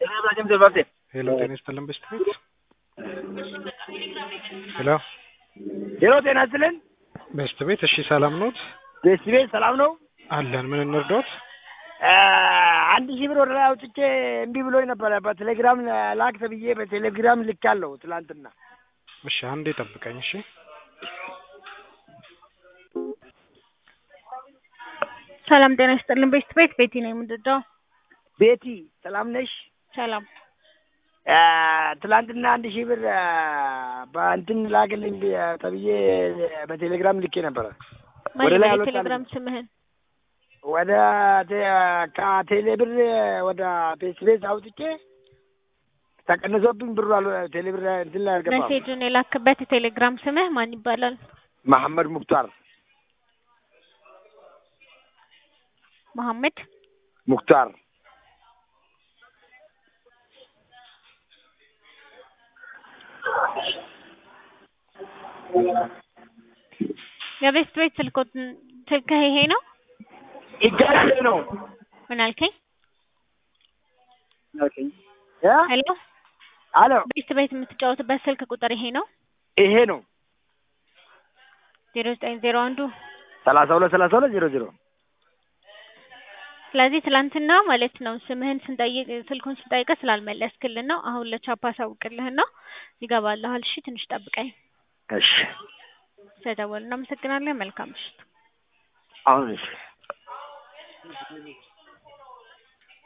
ሄሎ ጤና ይስጥልን በስት ቤት ሄሎ ሄሎ ጤና ይስጥልን በስት ቤት እሺ ሰላም ኖት ቤስት ቤት ሰላም ነው አለን ምን እንርዳዎት አ፣ አንድ ሺህ ብር ወደ ላይ አውጥቼ እምቢ ብሎኝ ነበረ በቴሌግራም ላክ ተብዬ በቴሌግራም ልካለሁ ትላንትና እሺ አንዴ ጠብቀኝ እሺ ሰላም ጤና ይስጥልን ቤስት ቤት ቤቲ ነው የምንረዳው። ቤቲ ሰላም ነሽ ሰላም አ፣ ትላንትና አንድ ሺህ ብር አ፣ በእንትን ላክልኝ ብ- ተብዬ በቴሌግራም ልኬ ነበረ ወደ ማን ላይ ነው አልወጣልኝም። የቴሌግራም ስምህን? ወደ ቴ- ከቴሌ ብር ወደ ፔስ ቤት አውጥቼ ተቀንሶብኝ ብሩ አል ቴሌ ብር እንትን ላይ አልገባም። ሜሴጁን የላክበት የቴሌግራም ስምህ ማን ይባላል? መሐመድ ሙክታር መሐመድ ሙክታር የቤስት ቤት ስልኮት ስልክህ ይሄ ነው? ይጋራል ነው ምን አልከኝ? እ? ሄሎ አሎ ቤስት ቤት የምትጫወትበት ስልክ ቁጥር ይሄ ነው? ይሄ ነው ዜሮ ዘጠኝ ዜሮ አንዱ ሰላሳ ሁለት ሰላሳ ሁለት ዜሮ ዜሮ ስለዚህ ትላንትና ማለት ነው ስምህን ስንጠይቅ ስልኩን ስንጠይቅህ ስላልመለስክልን ነው። አሁን ለቻፓ አሳውቅልህና ይገባልሃል። እሺ ትንሽ ጠብቀኝ። እሺ ስለደወልን እናመሰግናለን። መልካም ምሽት። አሁን እሺ